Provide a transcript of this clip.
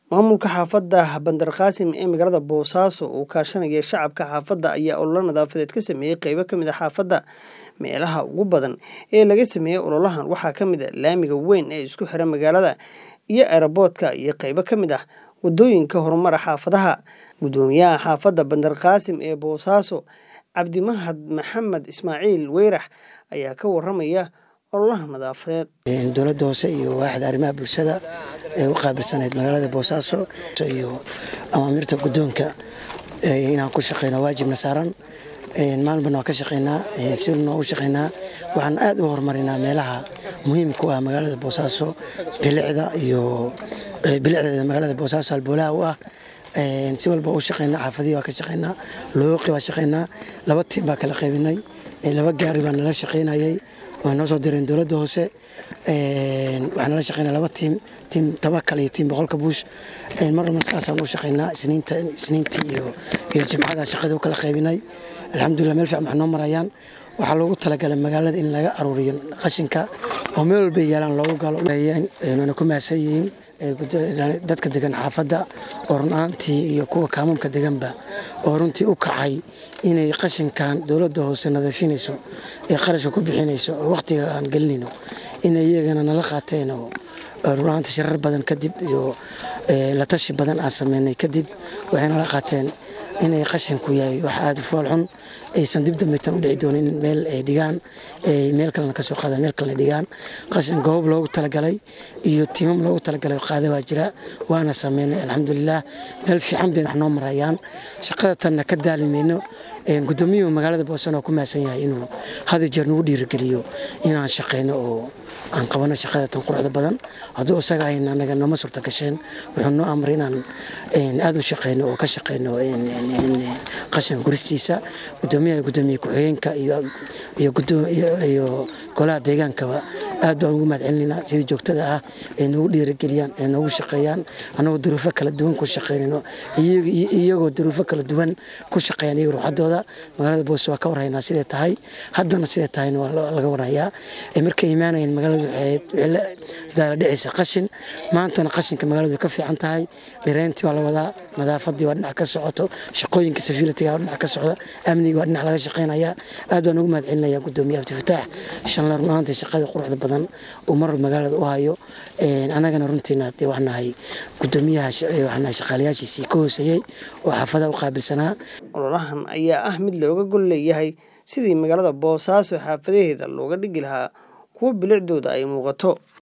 Maamulka xaafadda Bandar Qaasim ee magaalada Boosaaso oo kaashanaya shacabka xaafadda ayaa olole nadaafadeed ka sameeyay qaybo ka mid ah xaafadda. Meelaha ugu badan ee laga sameeyay ololahan waxaa ka mid ah laamiga weyn ee isku xira magaalada iyo aeroboortka iyo qaybo ka mid ah wadooyinka horumara xaafadaha. Gudoomiyaha xaafadda Bandar Qaasim ee Boosaaso, Cabdimahad Maxamed Ismaaciil Weyrax ayaa ka warramaya ololaha nadaafadeed. dowladda hoose iyo waaxda arrimaha bulshada ee u qaabilsaneyd magaalada boosaaso iyo amaamirta guddoonka inaan ku shaqeyno waajibna saaran maalinbana waan ka shaqeynaa si walbana waan u shaqeynaa waxaan aad u horumarinaa meelaha muhiimka u ah magaalada boosaaso bilicda iyo bilicdeeda magaalada boosaaso halbowlaha u ah si walba u shaqeynaa xaafadihii waa ka shaqeynaa looqi waa shaqeynaa laba tiim baa kala qaybinay laba gaari baa nala shaqeynayay waa noo soo direen dowladda hoose waxaa nala shaqeynaa laba tiim tiim tabakal iyo tiim boqolka buush mar walba saasaan u shaqeynaa isniinta isniintii iyo iyo jimcada shaqada u kala qaybinay alxamdulilah meel fiican wax noo marayaan waxaa loogu talagalay magaalada in laga aruuriyo qashinka oo meel walba yaalaan loogu galo waana ku mahadsan yihiin dadka degan xaafadda oo run ahaantii iyo kuwa kaamamka deganba oo runtii u kacay inay qashinkan dowladda hoose nadiifinayso ee qarashka ku bixinayso oo wakhtiga aan gelinayno inay iyagana nala qaateen oo run ahaantii shirar badan kadib iyo la tashi badan aan sameynay kadib waxay nala qaateen inay qashinku yahay wax aada u fool xun aysan dib dambaytan u dhici doonin in meel ay dhigaan meel kalena kasoo qaadaan meel kalena dhigaan qashin goob loogu talagalay iyo tiimam loogu talagalay qaada waa jira waana sameynay alxamdulilah meel fiican bay wax noo marayaan shaqada tanna ka daalimayno gudoomiyuhu magaalada boosana oo ku mahadsan yahay inuu had jeer nagu dhiirigeliyo inaan shaqeyno oo aan qabano shaqada tan quruxda badan hadduu isaga ahayn anaga nooma suurta gasheen wuxuu noo amray inaan aada u shaqeyno oo ka shaqeyno qashin guristiisa gudoomiyaha gudoomiye ku-xigeenka iyo golaha deegaankaba aad baan ugu mahad celinaynaa sidii joogtada ah ay noogu dhiirigeliyaan ay noogu shaqeeyaan annagoo duruufo kala duwan ku shaqeynayno iyagoo duruufo kala duwan ku shaqeeyaan iyaga ruuxadooda magaalada boose waa ka warhaynaa siday tahay haddana siday tahayna waa laga warhayaa markay imaanayeen magaalada waxay la daaladhicaysa qashin maantana qashinka magaaladu way ka fiican tahay dhireyntii waa la wadaa nadaafadii waa dhinac ka socoto shaqooyinka safiilatiga waa dhinac ka socda amniga waa dhinac laga shaqeynaya aad baan ugu mahad celinaya gudoomiye abdifataax shanla run ahaantii shaqada quruxda badan uu mar magaalada u hayo annagana runtiina dee waxnahay gudoomiyaha waxnahay shaqaalayaashiisii ka hooseeyey oo xaafadaha u qaabilsanaa ololahan ayaa ah mid looga gol leeyahay sidii magaalada boosaaso xaafadaheeda looga dhigi lahaa kuwo bilicdooda ay muuqato